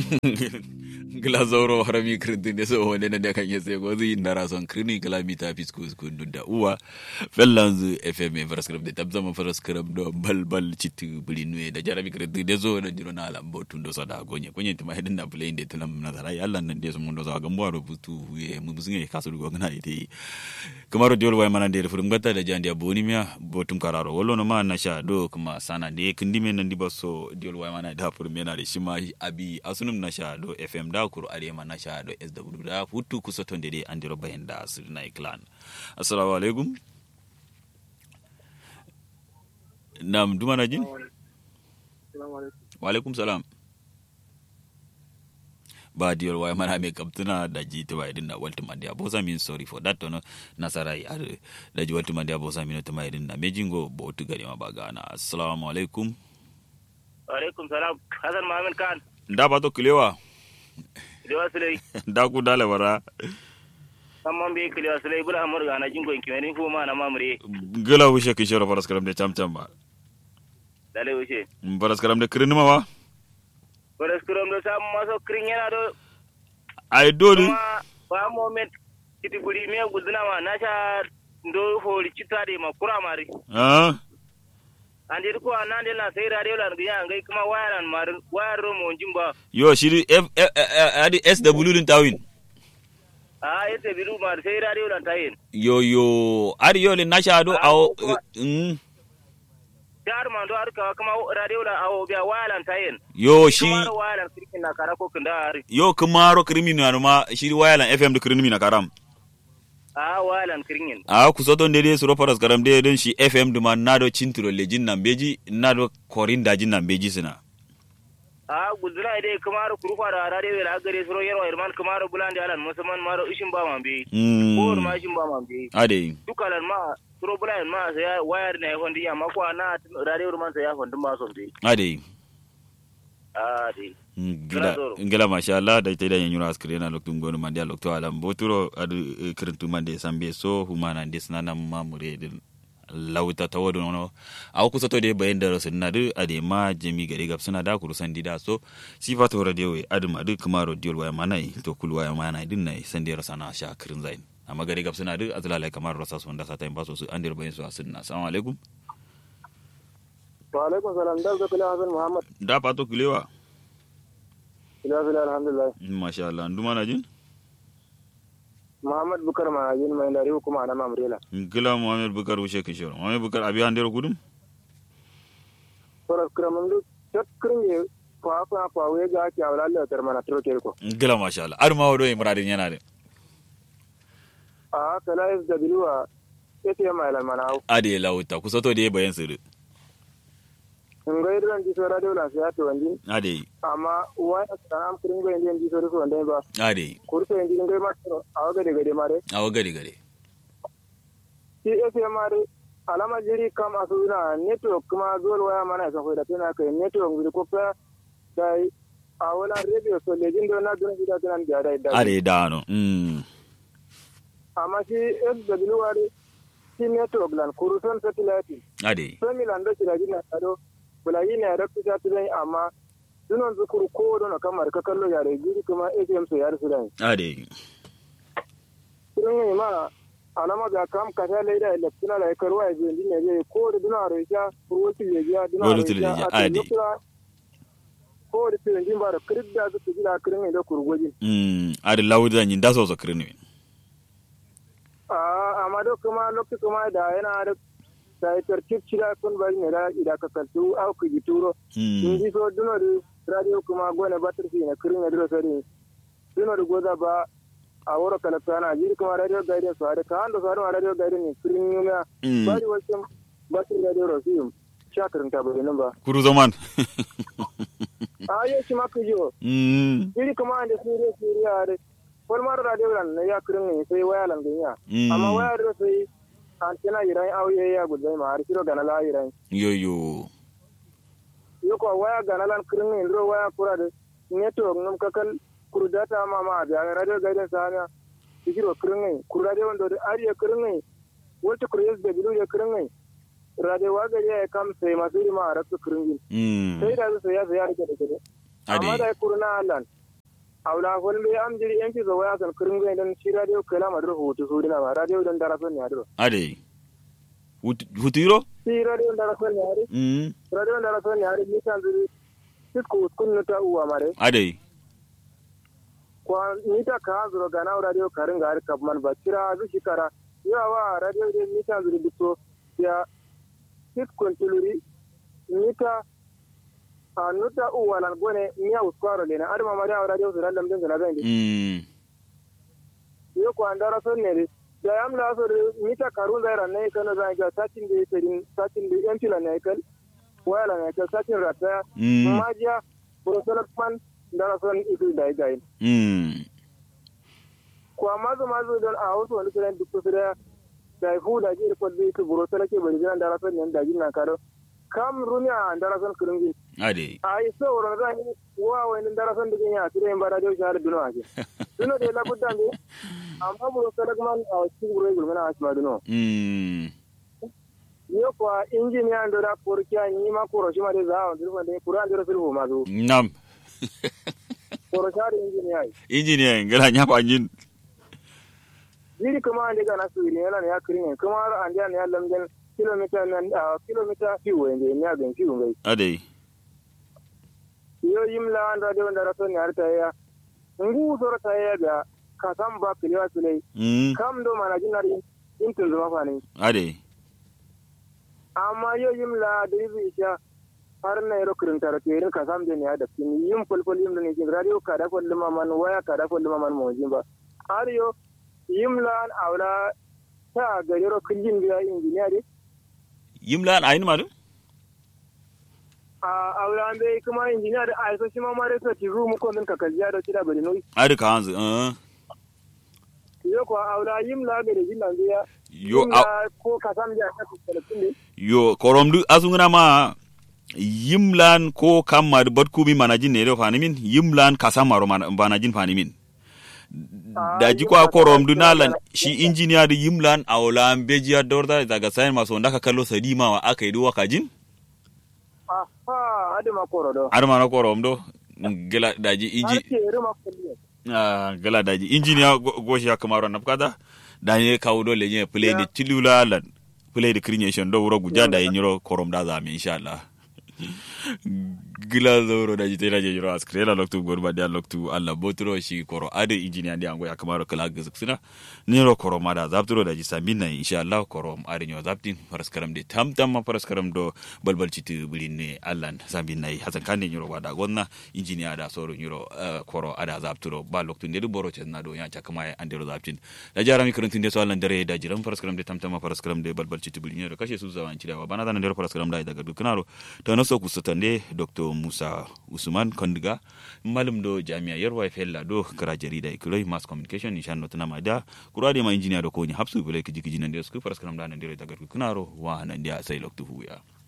gila zauro harami kirintin da so wani na kan yase gozi ndara son kirini gila mita fisku skundu da uwa fellanzu fm faraskram da tabzama faraskram do balbal citu bilinwe da jarabi kirintin da zo da jiro na alambo tun do sada gonye gonye tuma hedin da play da tulam na zara yalla nan da mun do za gambo ro butu ye mu buzinge kasu go ngana ite kamaro diol way mana de furum gata da jandi aboni miya botum kararo wollo no ma na sha do kuma sana de kindime nan di baso diol way mana da furum yana da shima abi asunum na sha do fm da kuru arema na sha do sw da hutu kusoto de andiro bayen da sirna clan assalamu alaikum nam dumana jin wa alaikum salam ba diyar waya mana mai kaptuna da ji ta bai dinna walti mandi abosa min sorry for that no nasara yi ar da ji walti mandi abosa min ta mai dinna mejingo bo tu gari ma bagana assalamu alaikum wa alaikum salam hasan mamin kan da ba to kilewa kilewa sulai da ku dale wara samman be kilewa sulai bula amur ga na jingo kimeni fu ma na mamure gila wushe kishoro faras karam de cham cham ba dale wuce faras karam de kirin ma wa faras karam do sam maso kirin yana do ai dole kuma ba moment kiti buri me guduna ma na sha ndo hori cita de ma kura mari ah an dir ko anan de na sai radio lan ga ngai kuma wayaran mar wayar ro mo jimba yo shiri f adi sw din tawin a yete biru mar sai radio lan tayin yo yo ari yo le nasha do aw mm dar man do arka kuma radio lan awo biya wayaran tayin yo shi kuma wayaran kirkin na kara ko kinda ari yo kumaro criminal ma shiri wayalan fm de criminal karam a wayalan kirin a ku soto ndede suro paras karam de don shi fm duma nado cinturo le jin nan beji nado korin da jin nan beji sina a gudula dai kamar kurufa da radio la gare suro yarwa irman kamar bulandi alan musamman maro ishin ba man be ko ma ishin ba man be ade dukalan ma suro bulan ma sai wayar ne hondi amma ko na radio man sai ya hondi ba so be ade a dai ngila ngila masha Allah da ita da yanyura askire na loktum gonu mandi a lokto alam boturo adu kirintu mande sambe so humana ndes nana mamure din lauta ta wadu nono a kusa to dai bayan da rasu na du a ma jami gari gab suna da kuru sandi da so sifa to radio we adu ma du kuma radio waya manai to kul waya manai din nai sandi rasa na sha kirin zain amma gari gab suna du azlala kamar rasa su wanda sa ta baso su andir bayan su asinna assalamu alaikum wa alaikum salam da ga kula hasan muhammad da pato kilewa ila bila alhamdulillah masha Allah nduma na jin muhammad bukar ma jin mai lari kuma na mamrela gila muhammad bukar wuce kishoro muhammad bukar abi handero gudum sora kramam du chakrin ye fa fa fa we ga ki awla Allah tar mana tro ko gila masha Allah ar ma wodo e muradin yana de a kala is da bilwa yake mai lan mana ade lauta kusato de bayan sirri ngai ran di sora de la sai to wandi ade amma wa am kirin go indi di sora so wanda ba ade kurto indi ngai ma to awaga de gade mare awa gari gari shi yake mare alama jiri kam asuna network kuma zuwa waya mana sa ko da tana kai network ngi ko fa dai awala radio so lejin do na dun gida tunan da dai da ade dano mm amma shi SW wari shi network lan kuruton satellite ade sami lando shi da gina taro bulayi ne da kusa tunan amma dunon zukuru ko don kamar ka kallo yare jiri kuma ATM so yare su dai ade sun yi ma alama ga kam ka ta leida electina la karwa ya jendi ne je ko da duna ro ya kurwati ya ya duna Wani tuli ya, ade. ko da tuli jin ba da kirda su su gida kirin da kurgoji mm ade lawuda nyin da so so kirni a amma do kuma lokaci kuma da yana da da ya tarkib cira kun bari ne da ida ka kaltu au ku gituro in mm ji so duno da radio kuma gone batir fi na kirin da sari duno da goza ba a wuro kala sana jiri kuma radio guidance so da ka ando so da radio guidance ne kirin yuma mm bari wasu batir radio rosiyum shakarin ta bari nan ba kuru zaman a yi shi maka jiyo mm jiri kuma da suriya suriya da kwalmar radio lan na ya kirin ne sai waya lan ganya mm amma waya da sai antena iran auye ya gudai ma har kiro gana la iran yo yo yoko waya gana lan kirin ne ro waya kura da network num kakal kuru data ma ma da radio guidance sana kiro kirin ne kuru radio ndo da ariya kirin ne wata kuru yes da bilu ya kirin ne radio wa gari ya kam sai masu ma a rasu kirin mm sai da su ya ya rike da gare Ade. amma da kurna lan awla fol be am jiri yanki zo waya san kirin ga dan shi radio kala ma dro hutu su dina ma radio dan dara son ya dro ade Hut- hutiro shi radio dan dara son ya ri mm radio dan dara son ya ri ni san zuri sisku kunnu ta uwa mare ade kwa ni ta ka zuro ga na radio karin ga har kabman ba kira zu shikara yawa radio de ni san zuri bito ya siskun tuluri ni ta a nuta uwa lan gone ni ya uskwaro le na adama ma da radio su randam din na zan mm yo ko andara son ne da yam la so ni ta karun da ran ne kana zan ga satin da yake din satin da yan tila ne kal wala ne ta satin rata Mm. majiya burusala man dara son idu dai dai mm ko amma zo ma zo don a wasu wani kiran duk su da da fu da ji ko bi su burusala ke bari jiran dara son yan da jin na karo kam runya dara son kurungi ade ai so ro ga ni wa wani dara son digin ya tire bara da shahar duno ake duno da la budda ne amma burusala man a cikin gure gurmana asma duno mm yo kwa injiniya ndo da korkiya ni ma koro shi ma de za on dirfa de kura ndiro filhu ma zo nam koro shari injiniya yi engineer ngala nyapa nyin jiri kuma ande ga nasu ni yana ya kirin kuma har ande ne ya lamden kilomita nan a kilomita fiwo ende ni ya gan fiwo ngai ade yo yimla anda de wanda raso ni arta ya ngu soro ta ya ga ka sam ba kiliwa sulai mm kam do mana jinari intun zuma fani ade amma yo yimla da yi sha har na yaro kirin tara ke irin ka sam ne ya da kin yim fulful yim da ne kin radio ka da fullu man waya ka da fullu man mo jin ba har yo yimla an awla ta ga yaro kijin biya injiniya de yimlan ayin madu a awla an bai kuma injiniya da aiso shi ma mare sa ti room ko min ka kajiya da tida bari noi ade ka hanzu uh yo ko awla yimla ga da jinnan biya yo a yimla ko ka sam ja ka talatin ne yo koromdu asunguna ma yimlan ko kamma batkumi manajin ne do fanimin yimlan kasamaro man- manajin fanimin daji kwa koromdu nalan shi injiniya da yimlan awla bejiya dorda daga sayan maso ndaka kallo sadima wa aka yi duwa kajin aha ade ma koro do har ma na koromdo gela daji har inji ke ruma kulliya ah, gela daji injiniya go- goshi ya kamaro na kada da ne kawo dole ne play da tilula lan play da creation do wuro guja da yin yiro korom da za mu insha Allah gila zoro da jita je yiro askrela loktu gorba da loktu Allah botro shi koro ade engineer ndi ango ya kamaro kala gizksina niro koro mada zaptro da jisa minna insha Allah koro ade nyo zaptin paraskaram de tam tam ma paraskaram do balbal chiti bulinne Allah zambin nai hasan kan niro wada gonna engineer da soro niro eh, koro ada zaptro ba loktu ndedu boro chenna do ya chakama ya andero zaptin da jarami kuruntin de so Allah dare da jiran paraskaram de tam tam ma paraskaram de balbal chiti bulinne do kashe su zawan cidawa bana da ndero paraskaram da daga dukanaro to no so ku sutande dr musa usman kondiga malum do jami'a yarwa fella do kara jarida ikiloi mass communication nishan no tana maida kurade ma engineer do ko ni hapsu bele kiji kiji nan de sku paraskaram da nan dere daga dukanaro wa nan dia sai loktu huya